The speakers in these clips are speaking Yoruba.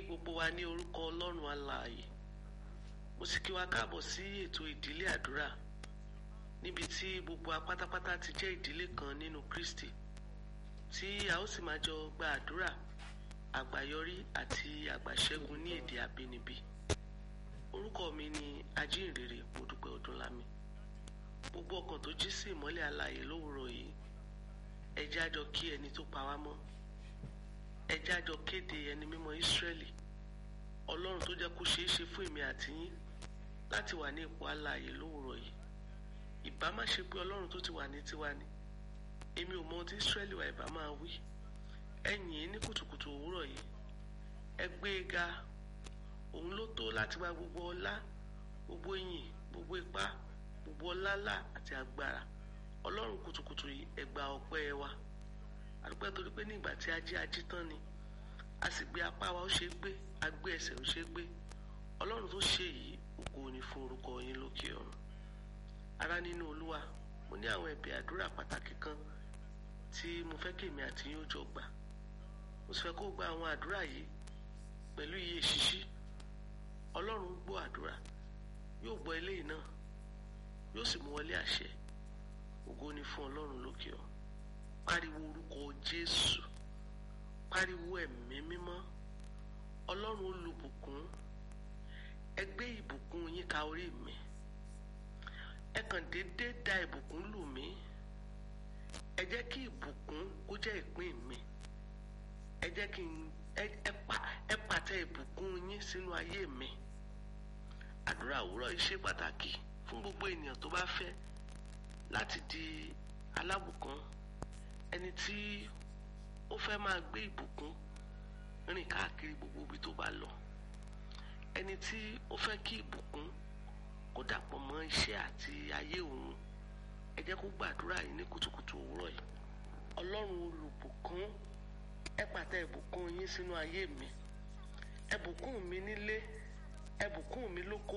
gbogbo wa ní orúkọ ọlọ́run alààyè mo sì kí wa káàbọ̀ sí ètò ìdílé àdúrà níbi tí gbogbo wa pátápátá ti jẹ́ ìdílé kan nínú Kristi tí a ó sì máa jọ gba àdúrà àgbáyọrí àti àgbàṣẹ́gun ní èdè abínibí orúkọ mi ni ajínrere Modúpẹ́ Ọdúnlámi gbogbo ọkàn tó jí sí ìmọ́lẹ̀ alààyè lówùrọ̀ yìí ẹ jẹ́ á jọ kí ẹni tó pa wá mọ́ ẹ jẹ́ á jọ kéde ẹni mímọ́ Ísírẹ́lì ọlọ́run tó jẹ́ kó ṣeé ṣe fún èmi àti yín láti wà ní ipò alààyè lówùrọ̀ yìí ìbá má ṣe pé ọlọ́run tó ti wà ní tiwa ni èmi ò mọ ohun tí Ísírẹ́lì wa ìbá máa wí ẹ̀yìn ín ní kùtùkùtù òwúrọ̀ yìí ẹ gbé e ga òun ló tó láti wá gbogbo ọlá gbogbo ìyìn gbogbo ipá gbogbo ọlálà àti agbára ọlọ́run kùtùkùtù yìí ẹ gba ọpẹ́ wa àdúpẹ́ torí pé nígbà tí a jí ají tán ni a sì gbé apá wa ó ṣe é gbé a gbé ẹsẹ̀ ó ṣe é gbé ọlọ́run tó ṣe yìí ògo ni fún orúkọ yín lókè ọ̀run ará nínú olúwa mo ní àwọn ẹ̀bẹ̀ àdúrà pàtàkì kan tí mo fẹ́ kí èmi àti yín ó jọ gbà mo sì fẹ́ kó gba àwọn àdúrà yìí pẹ̀lú iye ṣíṣí ọlọ́run gbọ́ àdúrà yóò gbọ́ eléyìí náà yóò sì mú wọlé àṣẹ ògo ni fún ọlọ́run lókè ọ̀run pariwo orúkọ jésù pariwo ẹ̀mí mímọ́ ọlọ́run olùbùkún ẹ gbé ìbùkún yín ka orí mi ẹ kàn déédéé da ìbùkún lù mí ẹ jẹ́ kí ìbùkún kó jẹ́ ìpín mi ẹ jẹ́ kí n ẹ pàtẹ ìbùkún yín sínú ayé mi àdúrà òwúrọ̀ yìí ṣe pàtàkì fún gbogbo ènìyàn tó bá fẹ́ láti di alábùkún ẹni tí ó fẹ́ máa gbé ìbùkún rìn káàkiri gbogbo ibi tó bá lọ ẹni tí ó fẹ́ kí ìbùkún kó dàpọ̀ mọ́ iṣẹ́ àti ayé òun ẹ jẹ́ kó gbàdúrà yìí ní kùtùkùtù òwúrọ̀ yìí ọlọ́run olùbùkún ẹ pàtẹ ìbùkún yín sínú ayé mi ẹ bùkún mi nílé ẹ bùkún mi lóko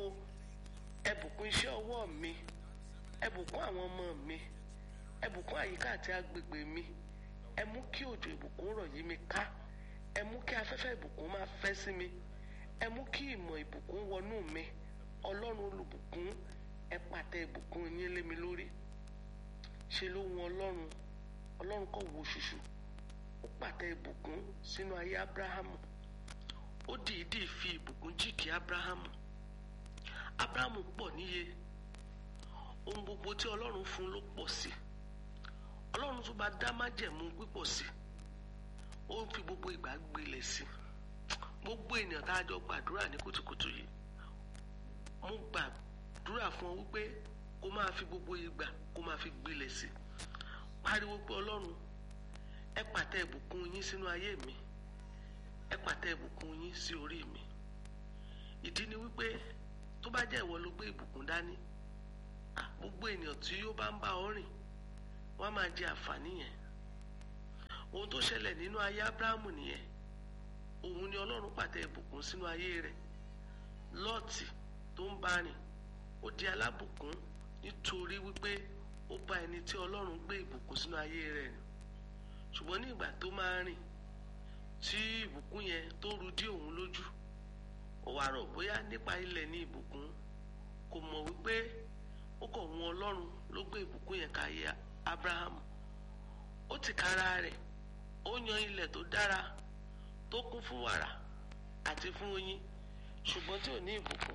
ẹ bùkún iṣẹ́ ọwọ́ mi ẹ bùkún àwọn ọmọ mi ẹ bùkún àyíká àti agbègbè mi ẹ mú kí òjò ìbùkún rọ̀ yí mi ká ẹ mú kí afẹ́fẹ́ ìbùkún máa fẹ́ sí mi ẹ mú kí ìmọ̀ ìbùkún wọnú mi ọlọ́run olùbùkún ẹ pàtẹ ìbùkún yín lé mi lórí ṣe ló wọn ọlọ́run ọlọ́run kò wo ṣùṣù ó pàtẹ ìbùkún sínú ayé abrahamu ó dìídì fi ìbùkún jíkì abrahamu abrahamu pọ̀ níye ohun gbogbo tí ọlọ́run fún ló pọ̀ sí ọlọ́run tó bá dá májẹ̀mú pípọ̀ sí ó ń fi gbogbo ìgbà gbilẹ̀ sí gbogbo ènìyàn tá a jọ gbàdúrà ní kùtùkùtù yìí mo gbàdúrà fún ọ wípé kó máa fi gbogbo ìgbà kó máa fi gbilẹ̀ sí pariwo pé ọlọ́run ẹ pàtẹ ìbùkún yín sínú ayé mi ẹ pàtẹ ìbùkún yín sí orí mi ìdí ni wípé tó bá jẹ́ ìwọ ló gbé ìbùkún dání gbogbo ènìyàn tí ó bá ń bá ọ rìn wọ́n á máa jẹ àǹfààní yẹn ohun tó ṣẹlẹ̀ nínú ayé abrahamu nìyẹn òun ni ọlọ́run pàtẹ ìbùkún sínú ayé rẹ̀ lọ́ọ̀tì tó ń bá rìn ó di alábùkún nítorí wípé ó bá ẹni tí ọlọ́run gbé ìbùkún sínú ayé rẹ̀ rìn ṣùgbọ́n ní ìgbà tó máa rìn tí ìbùkún yẹn tó ru dí òun lójú ó wá rò bóyá nípa ilẹ̀ ní ìbùkún kò mọ̀ wípé ó kọ̀ wọn ọlọ́run ló gbé ìbùkún yẹn ká yẹ abrahamu ó ti kára rẹ̀ ó yan ilẹ̀ tó dára tó kún fún wàrà àti fún oyin ṣùgbọ́n tí ò ní ìbùkún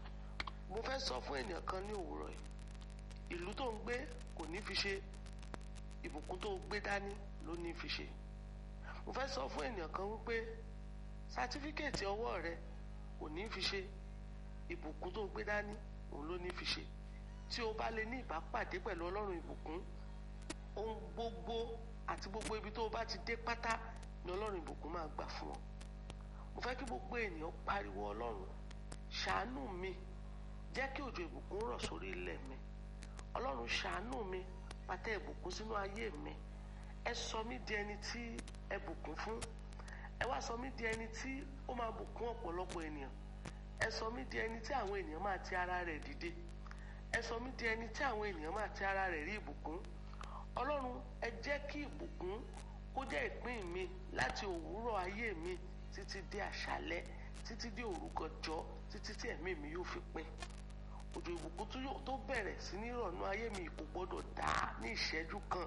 mo fẹ́ sọ fún ènìyàn kan ní òwúrọ̀ yìí ìlú tó ń gbé kò ní fi ṣe ìbùkún tó gbé dání ló ní fi ṣe mo fẹ́ sọ fún ènìyàn kan wípé sátífíkẹ̀tì ọwọ́ rẹ kò ní fi ṣe ìbùkún tó gbé dání òun ló ní fi ṣe tí o bá lè ní ìbápàdé pẹ̀lú ọlọ́run ìbùkún ohun gbogbo àti gbogbo ibi tó o bá ti dé pátá ni ọlọ́run ìbùkún máa gbà fún ọ mo fẹ́ kí gbogbo ènìyàn pariwo ọlọ́run ṣàánú mi jẹ́ kí òjò ìbùkún rọ̀ sórí ilẹ̀ mi ọlọ́run ṣàánú mi pàtẹ ìbùkún sínú ayé mi ẹ sọ mí di ẹni tí ẹ bùkún fún ẹ wá sọ mí di ẹni tí ó máa bùkún ọ̀pọ̀lọpọ̀ ènìyàn ẹ sọ mí di ẹni tí àwọn ènìyàn máa ti ara rẹ̀ dìde ẹ sọ mí di ẹni tí àwọn ènìyàn máa ti ara rẹ̀ rí ìbùkún ọlọ́run ẹ jẹ́ kí ìbùkún kó jẹ́ ìpín mi láti òwúrọ̀ ayé mi títí dé àṣálẹ́ títí dé òrukọjọ́ títí tí ẹ̀mí mi yóò fi pin òjò ìbùkún tó bẹ̀rẹ̀ sí ní ìrọ̀nù ayé mi kò gbọ́dọ̀ dá ní ìṣẹ́jú kan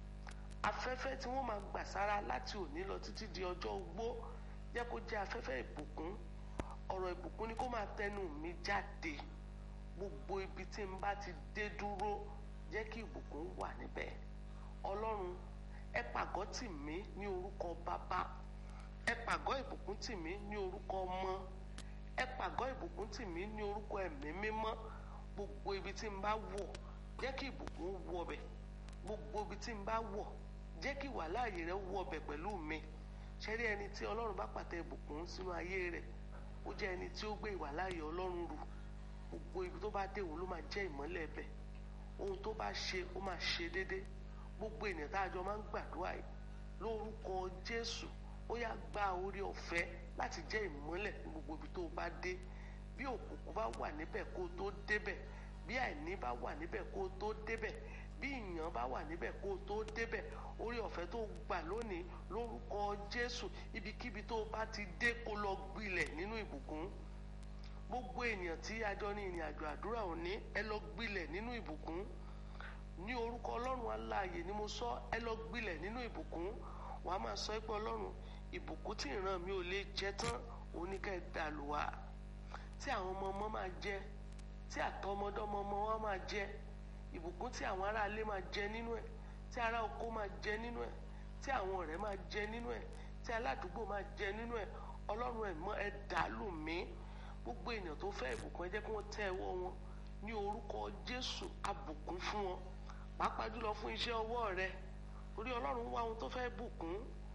afẹ́fẹ́ tí wọ́n máa gbà sára láti òní lọ títí di ọjọ́ ogbó jẹ́ kó jẹ́ afẹ́fẹ́ ìbùkún ọ̀rọ̀ ìbùkún ni kó máa tẹnu mi jáde gbogbo ibi tí n bá ti dé dúró jẹ́ kí ìbùkún wà níbẹ̀ ọlọ́run ẹ pàgọ́ tì mí ní orúkọ bàbá ẹ pàgọ́ ìbùkún tì mí ní orúkọ ọmọ ẹ pàgọ́ ìbùkún tì mí ní orúkọ ẹ̀mí mímọ́ gbogbo ibi tí n bá wọ̀ jẹ́ kí ìbùkún wọ̀ bẹ̀ gbogbo ibi tí n bá wọ̀ jẹ́ kí wàláàyè rẹ wọ̀ bẹ̀ pẹ̀lú mi ṣẹ́rí ẹni tí ọlọ́run bá pàtẹ ìbùkún sínú ayé rẹ̀ ó jẹ́ ẹni tí ó gbé ìwàláàyè ọlọ́run rù gbogbo ibi tó bá dé òun ló máa jẹ́ ìmọ́lẹ̀ bẹ̀ ohun tó bá ṣe ó máa ṣe déédéé gbogbo ènìyàn tá a jọ máa ń gbàdúrà yìí lórúkọ jésù ó yá gba orí ọ̀fẹ́ láti jẹ́ ìmọ́lẹ̀ ní gbogbo ibi tó bá dé bí òkùnkùn bá wà níbẹ̀ kó tó débẹ̀ bí àìní bá wà níbẹ̀ kó tó débẹ̀ bí ìyàn bá wà níbẹ̀ kó tó débẹ̀ orí ọ̀fẹ́ tó gbà lónìí lórúkọ jésù ibikíbi tó bá ti dé kó lọ gbilẹ̀ nínú ìbùkún gbogbo ènìyàn tí a jọ ní ìrìn àjò àdúrà òní ẹ lọ gbilẹ̀ nínú ìbùkún ní orúkọ ọlọ́run aláàyè ni mo sọ ẹ lọ gbilẹ̀ nínú ìbùkún wàá máa sọ pé ọlọ́run ìbùkún tí ìran mi ò lè jẹ tán oníkẹ́ dàlùwà tí àwọn ọmọ ọmọ máa jẹ tí àtọmọdọ́mọ ọmọ wọn máa jẹ ìbùkún tí àwọn aráalé máa jẹ nínú ẹ̀ tí ará oko máa jẹ nínú ẹ̀ tí àwọn ọ̀rẹ́ máa jẹ nínú ẹ̀ tí aládùúgbò máa jẹ nínú ẹ̀ ọlọ́run ẹ̀ mọ́ ẹ dàlù mí gbogbo ènìyàn tó fẹ́ ìbùkún ẹ jẹ́ kí wọ́n tẹ́ ẹwọ́ wọn ní orúkọ jésù abùkún fún wọn pàápàá jùlọ fún iṣẹ́ ọwọ́ rẹ orí ọlọ́run wá ohun tó fẹ́ bùkún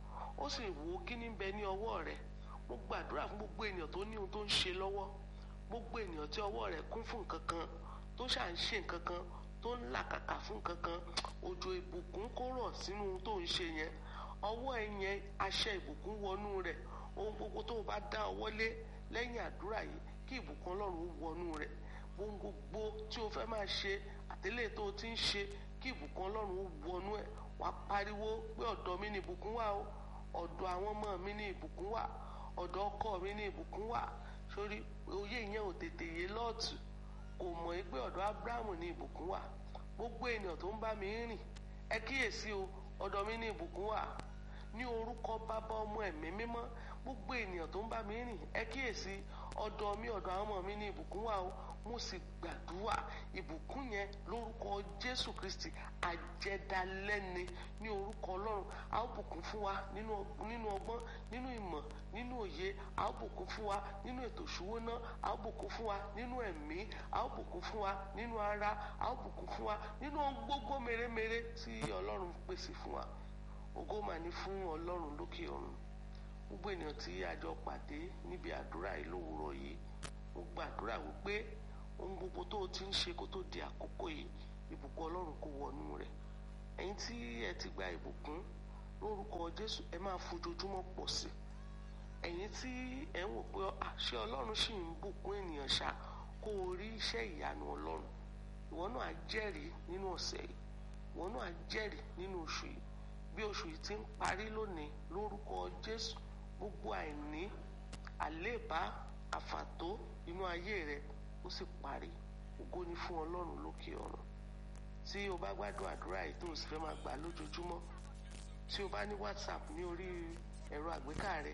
ó sì wò ó kí ní bẹ ní ọwọ́ rẹ mo gbàdúrà fún gbogbo ènìyàn tó ní ohun tó ń ṣe lọ́wọ́ gbogbo ènìyàn tí ọwọ́ rẹ̀ kún fún nǹkan kan tó ṣà ń ṣe nǹkan kan tó ń làkàkà fún nǹkan kan òjò ìbùkún kó rọ̀ sínú ohun tó ń ṣe yẹn ọwọ́ ẹ yẹn aṣẹ ìbùkún wọnú rẹ̀ ohun gbogbo tó o bá dá ọwọ́ lé lẹ́yìn àdúrà yìí kí ìbùkún ọlọ́run wọnú rẹ̀ ohun gbogbo tí o fẹ́ máa ṣe àtẹlẹ́ tó o ti ń ṣe kí ìbùkún ọlọ́run wọnú ẹ̀ wá pariwo pé ọ̀dọ̀ mi ni ìbùkún wà o ọ̀dọ̀ àwọn ọmọ mi ni ìbùkún wà ọ̀dọ̀ ọkọ mi ni ìbùkún wà sórí oyè yẹn ò tètè yé lọ́ọ̀tù kò mọ̀ pé ọ̀dọ̀ abrahamu ni ìbùkún wà gbogbo ènìyàn tó ń bá mi rìn ẹ kíyèsí o ọ̀dọ̀ mi ni ìbùkún wà ní orúkọ bàbá ọmọ ẹ̀mí mímọ́ gbogbo ènìyàn tó ń bá mi rìn ẹ kíyèsí ọ̀dọ̀ mi ọ̀dọ̀ àwọn ọmọ mi ní ìbùkún wà o mo sì gbàdúrà ìbùkún yẹn lórúkọ jésù kristi àjẹdálẹ́ni ní orúkọ ọlọ́run a ó bùkún fún wa nínú ọgbọ́n nínú ìmọ̀ nínú òye a ó bùkún fún wa nínú ètò ìṣúwóná a ó bùkún fún wa nínú ẹ̀mí a ó bùkún fún wa nínú ara a ó bùkún fún wa nínú gbogbo mèremère tí ọlọ́run pèsè fún wa ògo mà ní fún ọlọ́run lókè ọ̀run gbogbo ènìyàn tí a jọ pàdé níbi àdúrà yìí lówùúrọ̀ yìí mo gbàdúrà wípé ohun gbogbo tó o ti ń ṣe kó tó di àkókò yìí ìbùkún ọlọ́run kó wọnú rẹ̀ ẹ̀yin tí ẹ ti gba ìbùkún lórúkọ jésù ẹ máa fojoojúmọ́ pọ̀ sí ẹ̀yin tí ẹ ń wò pé àṣẹ ọlọ́run sì ń bùkún ènìyàn ṣá kó o rí iṣẹ́ ìyanu ọlọ́run ìwọ náà á jẹ́rìí nínú ọ̀sẹ̀ yìí ìwọ náà á jẹ́rìí nínú oṣù yìí bí oṣù yìí ti ń parí lónìí lórúkọ jésù gbogbo àìní àléèbá àfàtó inú ayé rẹ ó sì parí ògo ni fún ọlọ́run lókè ọ̀run tí o bá gbádùn àdúrà yìí tó o sì fẹ́ máa gbà lójoojúmọ́ tí o bá ní whatsapp ní orí ẹ̀rọ àgbéká rẹ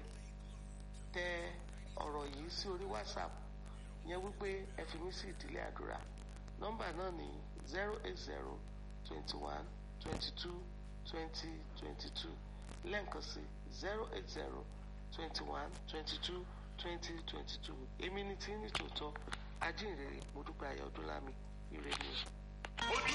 tẹ ọ̀rọ̀ yìí sí orí whatsapp yẹn wípé ẹ fi mí sí ìdílé àdúrà nọ́mbà náà ní zero eight zero twenty one twenty two twenty twenty two lẹ́ǹkan sí zero eight zero twenty one twenty two twenty twenty two èmi ni tí ní tòótọ́ ajínrere mo dúpẹ́ ayọ̀ ọdúnlámi ire ni.